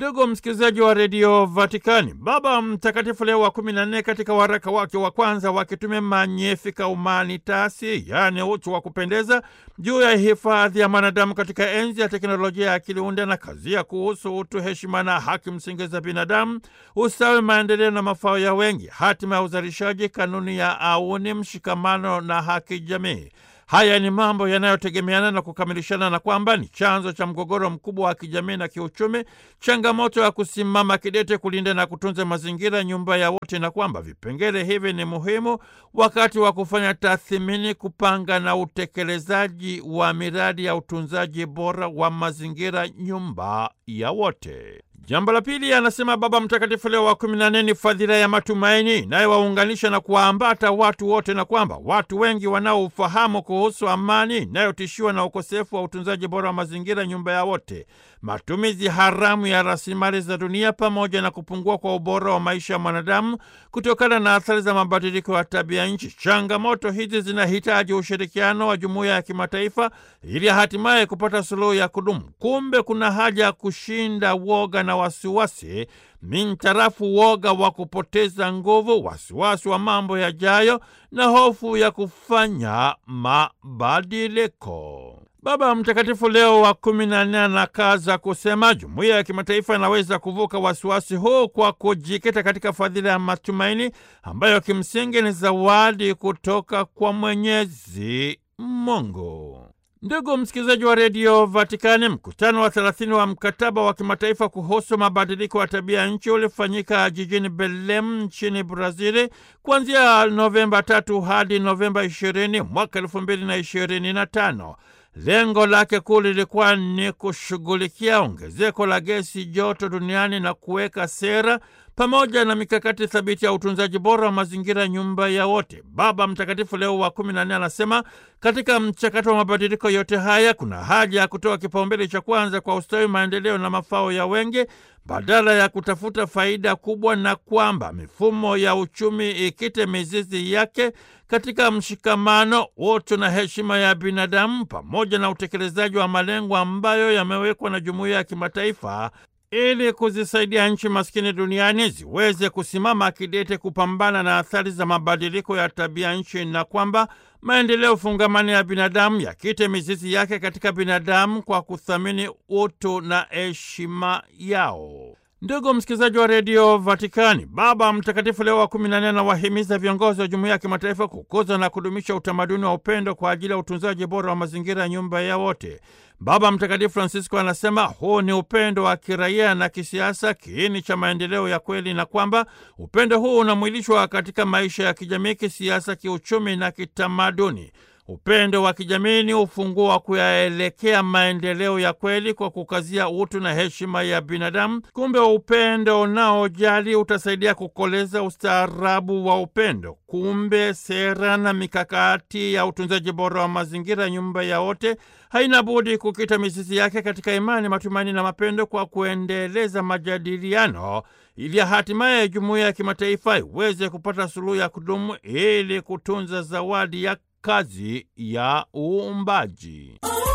Ndugu msikilizaji wa redio Vatikani, Baba Mtakatifu Leo wa kumi na nne katika waraka wake wa kwanza wa kitume Magnificat Humanitatis, yaani utu wa kupendeza, juu ya hifadhi ya mwanadamu katika enzi ya teknolojia ya akili unde na kazia kuhusu utu, heshima na haki msingi za binadamu, ustawi, maendeleo na mafao ya wengi, hatima ya uzalishaji, kanuni ya auni, mshikamano na haki jamii. Haya ni mambo yanayotegemeana na kukamilishana na kwamba ni chanzo cha mgogoro mkubwa wa kijamii na kiuchumi, changamoto ya kusimama kidete kulinda na kutunza mazingira, nyumba ya wote, na kwamba vipengele hivi ni muhimu wakati wa kufanya tathmini, kupanga na utekelezaji wa miradi ya utunzaji bora wa mazingira, nyumba ya wote. Jambo la pili, anasema Baba Mtakatifu Leo wa kumi na nne ni fadhila ya matumaini inayowaunganisha na kuwaambata watu wote, na kwamba watu wengi wanaofahamu kuhusu amani inayotishiwa na ukosefu wa utunzaji bora wa mazingira, nyumba ya wote, matumizi haramu ya rasilimali za dunia, pamoja na kupungua kwa ubora wa maisha ya mwanadamu kutokana na athari za mabadiliko ya tabia nchi. Changamoto hizi zinahitaji ushirikiano wa jumuiya ya kimataifa ili hatimaye kupata suluhu ya kudumu. Kumbe kuna haja ya kushinda woga na wasiwasi mintarafu woga wa kupoteza nguvu, wasiwasi wa mambo yajayo na hofu ya kufanya mabadiliko. Baba Mtakatifu Leo wa kumi na nne anakaza kusema jumuiya ya kimataifa inaweza kuvuka wasiwasi huu kwa kujikita katika fadhila ya matumaini ambayo kimsingi ni zawadi kutoka kwa Mwenyezi Mungu. Ndugu msikilizaji wa redio Vatikani, mkutano wa thelathini wa mkataba wa kimataifa kuhusu mabadiliko ya tabia ya nchi ulifanyika jijini Belem nchini Brazili kuanzia Novemba tatu hadi Novemba ishirini mwaka elfu mbili na ishirini na tano. Lengo lake kuu lilikuwa ni kushughulikia ongezeko la gesi joto duniani na kuweka sera pamoja na mikakati thabiti ya utunzaji bora wa mazingira, nyumba ya wote. Baba Mtakatifu Leo wa kumi na nne anasema katika mchakato wa mabadiliko yote haya kuna haja ya kutoa kipaumbele cha kwanza kwa ustawi, maendeleo na mafao ya wengi badala ya kutafuta faida kubwa, na kwamba mifumo ya uchumi ikite mizizi yake katika mshikamano, utu na heshima ya binadamu, pamoja na utekelezaji wa malengo ambayo yamewekwa na jumuiya ya kimataifa ili kuzisaidia nchi maskini duniani ziweze kusimama kidete kupambana na athari za mabadiliko ya tabia nchi, na kwamba maendeleo fungamani ya binadamu yakite mizizi yake katika binadamu kwa kuthamini utu na heshima yao. Ndugu msikilizaji wa redio Vatikani, Baba Mtakatifu Leo wa kumi na nne anawahimiza viongozi wa jumuiya ya kimataifa kukuza na kudumisha utamaduni wa upendo kwa ajili ya utunzaji bora wa mazingira ya nyumba ya wote. Baba Mtakatifu Francisco anasema huu ni upendo wa kiraia na kisiasa, kiini cha maendeleo ya kweli, na kwamba upendo huu unamwilishwa katika maisha ya kijamii, kisiasa, kiuchumi na kitamaduni. Upendo wa kijamii ni ufunguo wa kuyaelekea maendeleo ya kweli kwa kukazia utu na heshima ya binadamu. Kumbe upendo unaojali utasaidia kukoleza ustaarabu wa upendo. Kumbe sera na mikakati ya utunzaji bora wa mazingira, nyumba ya wote, haina budi kukita mizizi yake katika imani, matumaini na mapendo, kwa kuendeleza majadiliano ili hatimaye jumuiya ya kimataifa iweze kupata suluhu ya kudumu ili kutunza zawadi ya kazi ya uumbaji.